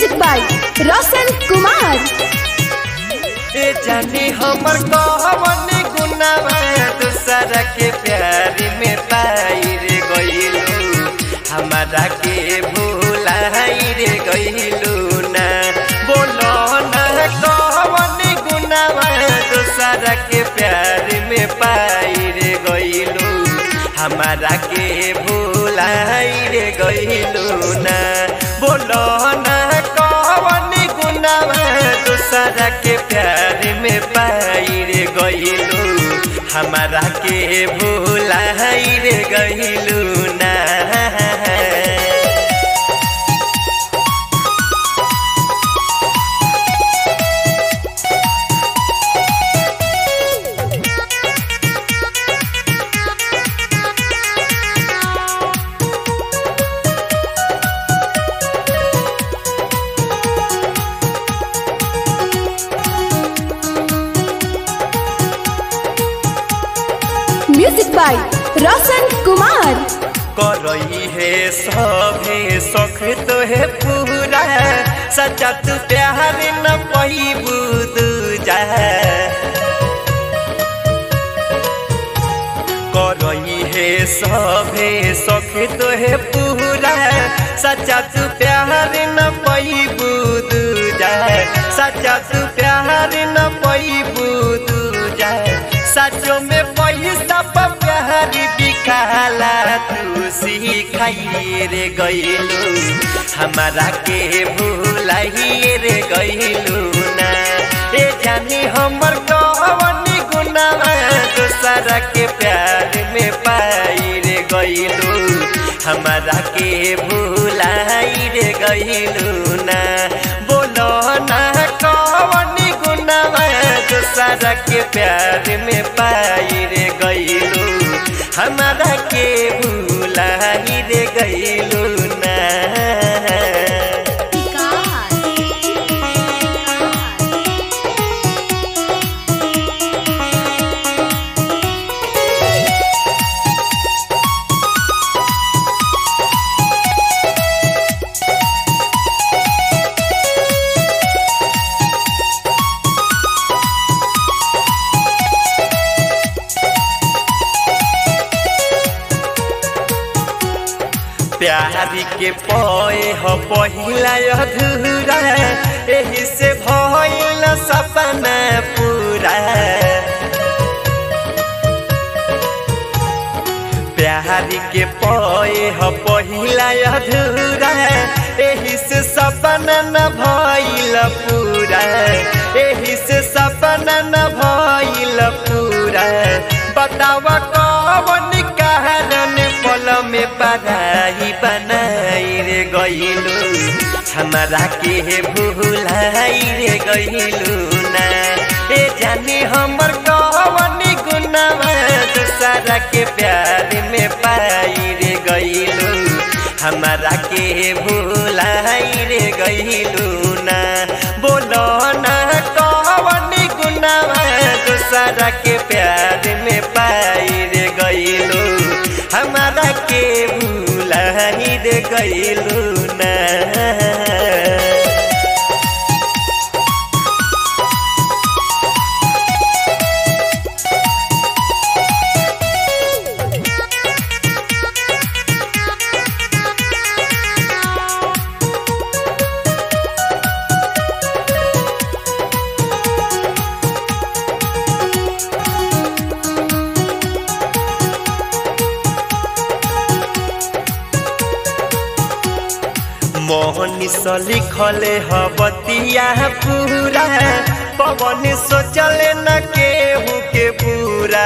music by Roshan Kumar ए जानी हमर कहवन गुनावा दूसरा के प्यार में पाई रे गइलू हमारा के भूलाई रे गइलू ना बोलो ना कहवन गुनावा दूसरा के प्यार में पाई रे गइलू हमारा के भूलाई रे गइलू ना बोलो ना कहवन गुनावा दूसरा के प्यार में पाई रे गइलू हमारा के भूलाई रे गइलू ना म्यूजिक बाय रोशन कुमार करई है सभे सख तो है पूरा सच्चा तू प्यार न पैबू दूजा करई है सभे सख तो है पूरा सच्चा तू प्यार न पैबू दूजा सच्चा तू प्यार न पैबू दूजा सचो में पैसा पर प्यार बिकाला तू सिखाई रे गइलू हमारा के भूलाई रे गइलू ना ए जानी हमर कवन गुनावा दूसरा के प्यार में पाई रे गइलू हमारा के भूलाई रे गइलू ना बोलो ना कवन गुनावा दूसरा के प्यार में पाई रे गइलू हमारा के भूलाई रे गइलू ना प्यारी के पए हो पहिला अधूरा एही से भइल सपना पूरा प्यारी के पए हो पहिला अधूरा एही से सपना न भइल पूरा एही से सपना न भइल पूरा बतावा कवन कारण पल में पढ़ाई बनाई रे गइलू हमारा के भूलाई रे गइलू ना ए जानी हमर कवन गुनावा दूसरा के प्यार में पाई रे गइलू हमारा के भूलाई रे गइलू ना बोलो ना कवन गुनावा दूसरा के प्यार में पाई रे गइलू हमारा के भूलाई रे गइलू ना मोहनी स लिखले ह बतिया पूरा पवन सोचले न केहू के पूरा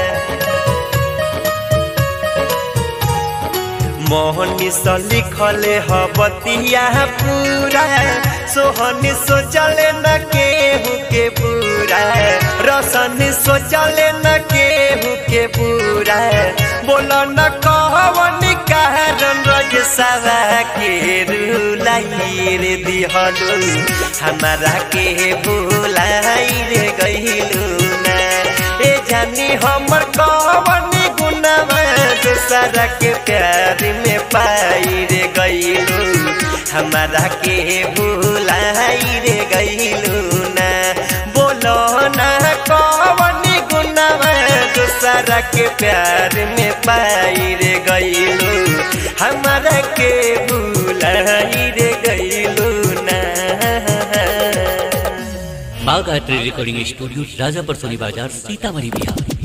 मोहनी स लिखले ह बतिया पूरा सोहनी सोचले न केहू के पूरा रसन सोचले न केहू के पूरा बोल न कहवन कारण रज सवा के रुलाई रे दिहलू हमारा के भूलाई रे गइलू ना ए जानी हमर कवन गुनावा दूसरा के प्यार में पाई रे गइलू हमारा के भूलाई रे गईलू ना बोलो ना कौन गुनावा दूसरा के प्यार में पाई रे गईलू हमारा के भूलाई रे गईलू ना बाग आर्ट रिकॉर्डिंग स्टूडियो राजापर सोनी बाजार सीतामढ़ी बिहार